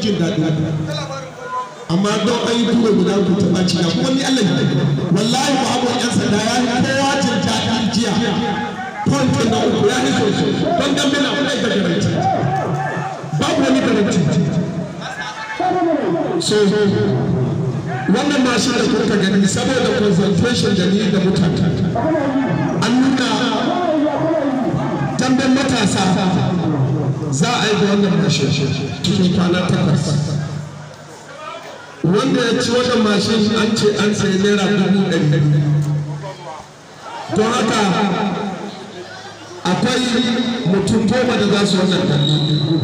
jin daɗi amma don an yi tura guda ku taɓa ci na kuma ni Allah ne wallahi ba abu yan sanda ya yi kowa jin daɗi jiya point na uku ya yi sosai don dambe na kuma da garanti babu wani garanti so wannan mashin da kuka gani saboda concentration da ni da mutane an nuna damben matasa za a yi da wannan mashin cikin kwana takwas wanda ya ci wannan mashin an ce an sayi naira dubu ɗari don haka akwai mutum goma da za su wannan dambe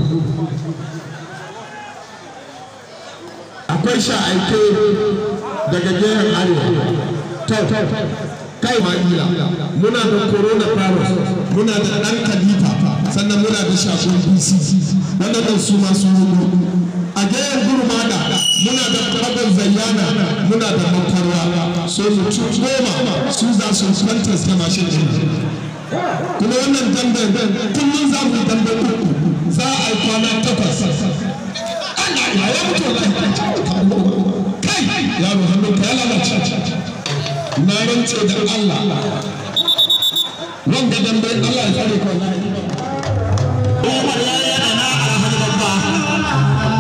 akwai sha'aike daga gehen arewa to kai ma'ila muna da coronavirus muna da ɗan kalifa sannan muna da shafin bc waɗannan su masu hudu a gehen gurmada muna da karabar zayyana muna da makwarwa so mutum goma su za su kwantas da mashin ɗin kuma wannan damben kullum za mu dambe uku za a yi kwana takwas Allah ya mutu wallahi kai yaro hannun ka ya lalace na rance da Allah wanda dambe Allah ya tsare ka Umar ya yi ana alhaji babba.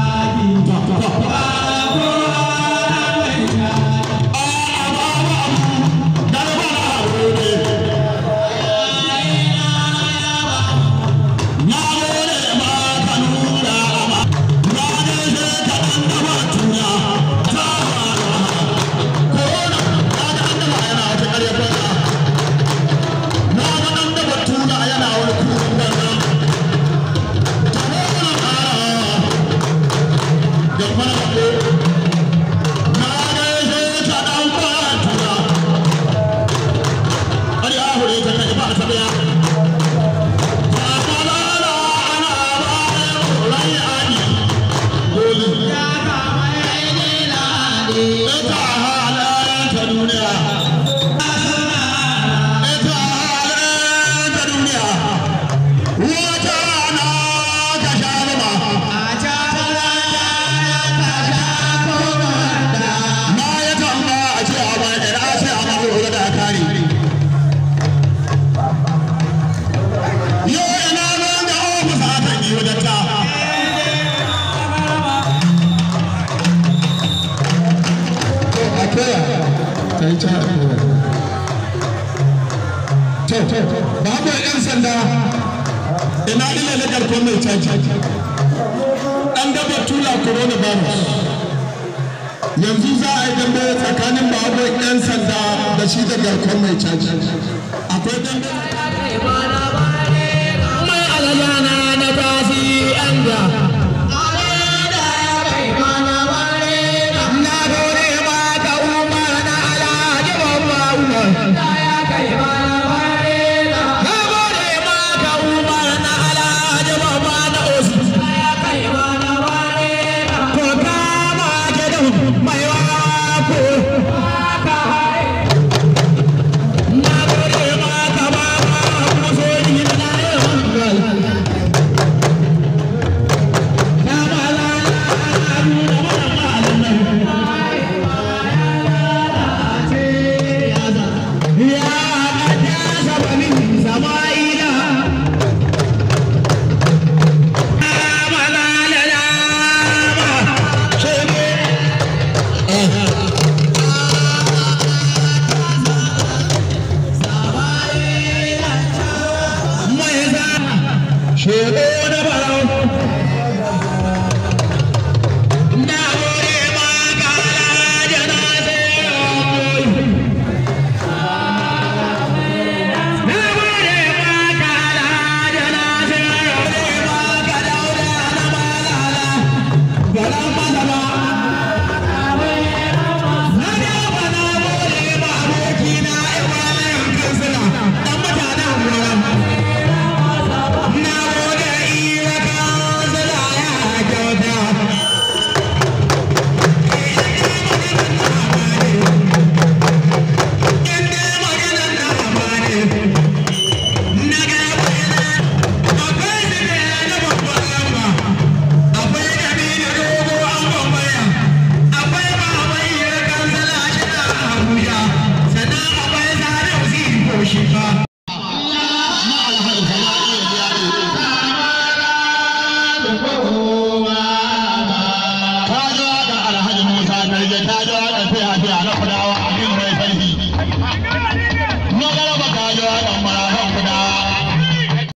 Na gode ma ka nuna ma, na gaishe ka ɗan gaba tuna, ta Corona, na ga ɗan gaba yana wata ƙarya banza. Na ga ɗan gaba tuna yana wani kurin banza. Wata na ka sha zama. Na ya tamba a ce a bai da sai a mafi hudu da kare. Yo ina nan da ofis a kan yi wajen ta. a koya ta yi ta to babu yan sanda ina ila na garkon mai caji an gaba tula coronavirus yanzu za a yi dambe tsakanin babu yan sanda da shi da garkon mai caji akwai dambe Mai alajana na tasi an da. Na gode ma ka umar na alhaji babba umar. Na gode ma ka umar na alhaji babba na osu. Ko kama ke da mai wako. Na gode ma ka baba kuma so yi na yawan Shebe